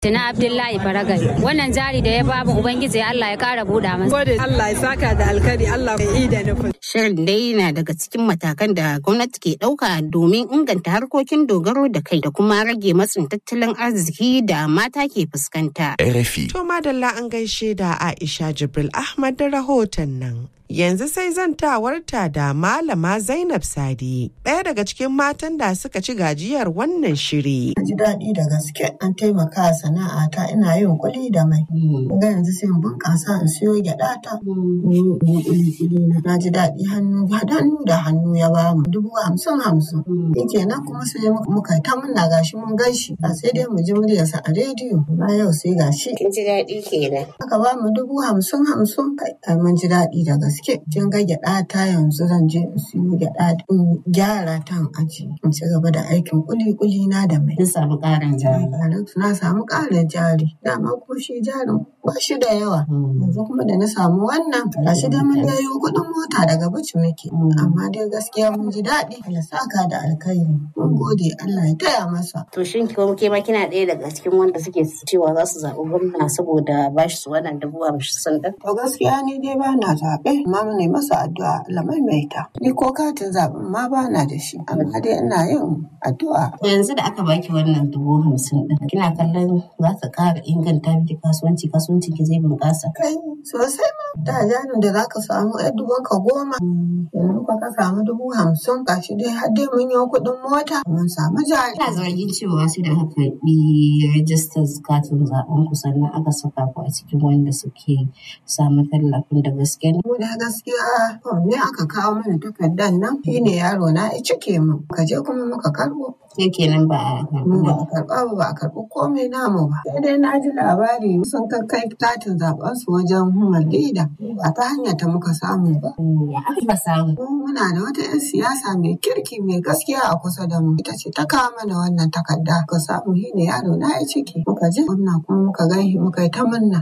Tuna Abdullahi Faragai. Wannan jari da ya bamu Ubangiji Allah ya kara buɗa masa. Gode Allah ya saka da alkari Allah ya yi da nufin. Shirin dai na daga cikin matakan da gwamnati ke ɗauka domin inganta harkokin dogaro da kai da kuma rage matsin tattalin arziki da mata ke fuskanta. RFI. To madalla an gaishe da Aisha Jibril Ahmad da rahoton nan. Yanzu sai zantawarta da Malama Zainab Sadi, ɗaya daga cikin matan da suka ci gajiyar wannan shiri. ji daɗi da gaske an taimaka sana'ata ina yin kuɗi da mai. Ga yanzu sai in bunƙasa in siyo gyaɗa ta. Ni kuɗi kuɗi na. Na ji daɗi hannu hannu da hannu ya ba mu dubu hamsin hamsin. Yake nan kuma sai muka ta muna gashi mun gashi. A sai dai mu ji muryarsa a rediyo. Na yau sai gashi. Kin ji daɗi kenan. Aka ba mu dubu hamsin hamsin. Kai mun ji daɗi da gaske. Kin ga gyaɗa ta yanzu zan je in siyo gyaɗa in gyara ta in aji. In ci gaba da aikin kuli kuli na da mai. Kin samu ƙarin jari. Na samu ƙarin jari. Dama ko shi jarin ba shi da yawa. Yanzu kuma da na samu wannan gashi dai mun yayo kuɗin mota daga bici muke. Amma dai gaskiya mun ji daɗi. Allah saka da alkhairi. Mun gode Allah ya taya masa. To shin ko ke ma kina ɗaya daga cikin wanda suke cewa za su zaɓi gwamna saboda ba shi su wannan dubu hamsin ɗin? To gaskiya ni dai ba na zaɓe. Amma mu ne masa addu'a Allah maimaita. Ni ko katin zaɓen ma ba na da shi. Amma dai ina yin addu'a. Yanzu da aka baki wannan dubu hamsin ɗin kina kallon za ta ƙara inganta miki kasuwanci kasuwancin ki zai bunƙasa. Kai sosai ma. Da jarin da za ka samu ɗan dubun ka goma. Yanzu ka ka samu dubu hamsin gashi dai har dai mun yi kuɗin mota. Mun samu jari. Ina zargin cewa sai da aka karɓi rajistar katin zaɓen ku sannan aka saka ku a cikin wanda suke samun tallafin da gaske ne. Mu da gaskiya fom ne aka kawo mana takardar nan shi ne yaro na ya cike mu. Ka je kuma muka karɓo. Ke kenan ba a Mu karɓi ba ba. a karɓa ba ba a karɓi komai namu ba. Sai dai na ji labari sun kai katin zaɓen su wajen human leader. Ba ta hanyar ta muka samu ba. Ya aka ba samu. Mu muna da wata 'yan siyasa mai kirki mai gaskiya a kusa da mu. Ita ce ta kawo mana wannan takarda. Ka samu shi ne yaro na ya ciki. Muka je gwamna kuma muka gan shi muka yi ta munna.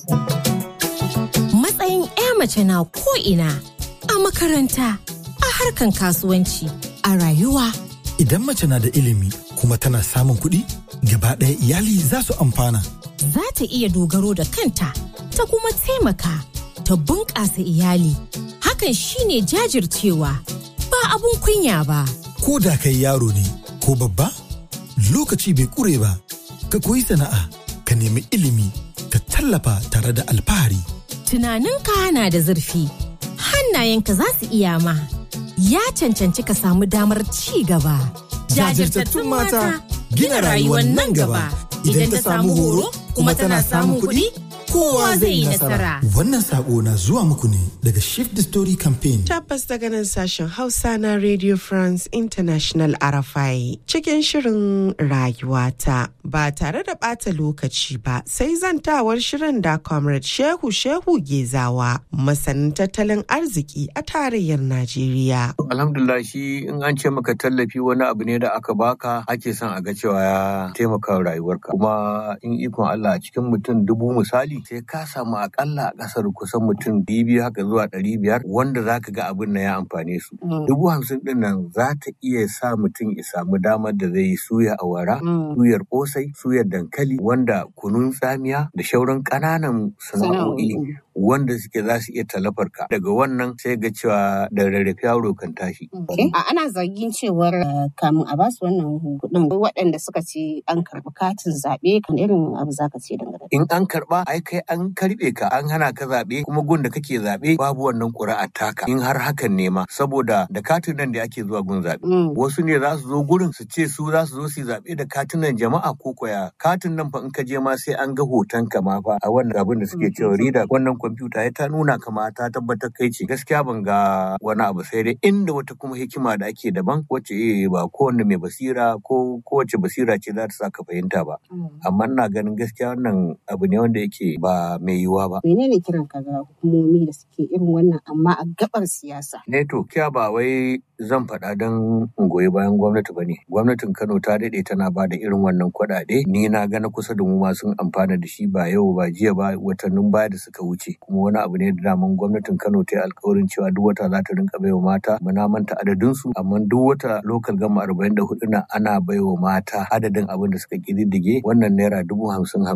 Matsayin 'ya mace na ko'ina a makaranta, a harkan kasuwanci, a rayuwa. Idan mace na da ilimi kuma tana samun kuɗi, gaba ɗaya iyali za su amfana. Za ta iya dogaro da kanta, ta kuma taimaka, ta bunƙasa iyali. Hakan shine jajircewa, ba abun kunya ba. Ko da kai yaro ne ko babba, lokaci bai ƙure ba. Ka koyi sana'a, ka nemi ilimi, ka tallafa tare da alfahari. Tunaninka na da zurfi, hannayenka za su iya ma. Ya cancanci ka samu damar ci gaba. Jajirtattun mata, gina rayuwar nan gaba. Idan ta samu horo kuma tana samun kuɗi, kowa zai yi nasara. Wannan saƙo na zuwa muku ne daga Shift the Story Campaign. Tabbas daga nan sashen Hausa na Radio France International RFI cikin shirin rayuwata ba tare da ɓata lokaci ba sai zantawar shirin da Comrade Shehu Shehu Gezawa masanin tattalin arziki a tarayyar Najeriya. Alhamdulillah shi in an ce maka tallafi wani abu ne da aka baka ake son a ga cewa ya taimaka wa rayuwarka. Kuma in ikon Allah a cikin mutum dubu misali sai ka samu akalla a ƙasar kusan mutum biyu haka zuwa ɗari biyar wanda za ka ga abin na ya amfane su. Dubu hamsin ɗin nan za ta iya sa mutum ya samu damar da zai yi suya awara, suyar ƙosai, suyar dankali wanda kunun tsamiya da shauran ƙananan sana'o'i wanda suke za su iya talafar ka. Daga wannan sai ga cewa da rarrafe yaro kan tashi. A ana zargin cewar eh, kamun a basu wannan kuɗin waɗanda suka ce an karɓi katin zaɓe kan irin abu za ka ce dangane. In an karɓa ai kai an karɓe ka an hana ka zaɓe kuma gun da kake zaɓe babu wannan ƙuri'a taka in har hakan ne ma saboda da katin nan da ake zuwa gun zaɓe. Wasu ne za su zo gurin su ce su za su zo su yi zaɓe da katunan jama'a ko koya katin nan fa in ka je ma sai an ga hoton ka ma fa a wannan abin da suke cewa rida wannan kwamfuta ya ta nuna kama ta tabbatar kai ce gaskiya ban ga wani abu sai dai inda wata kuma hikima da ake daban wacce eh ba kowanne mai basira ko kowace basira ce za ta sa ka fahimta ba amma ina ganin gaskiya wannan abu ne wanda yake ba mai yiwuwa ba Menene kiran ka ga hukumomi da suke irin wannan amma a gabar siyasa? ne to kiya ba wai zan faɗa don in goyi bayan gwamnati ba ne. Gwamnatin Kano ta daɗe tana ba da irin wannan kuɗaɗe. Ni na ga na kusa da mu ma sun amfana da shi ba yau ba jiya ba watannin baya da suka wuce. Kuma wani abu ne da daman gwamnatin Kano ta yi alkawarin cewa duk wata za ta rinka baiwa mata. Muna manta adadinsu amma duk wata lokal gama arba'in da hudu na ana baiwa mata adadin abin da suka ƙididdige wannan naira dubu hamsin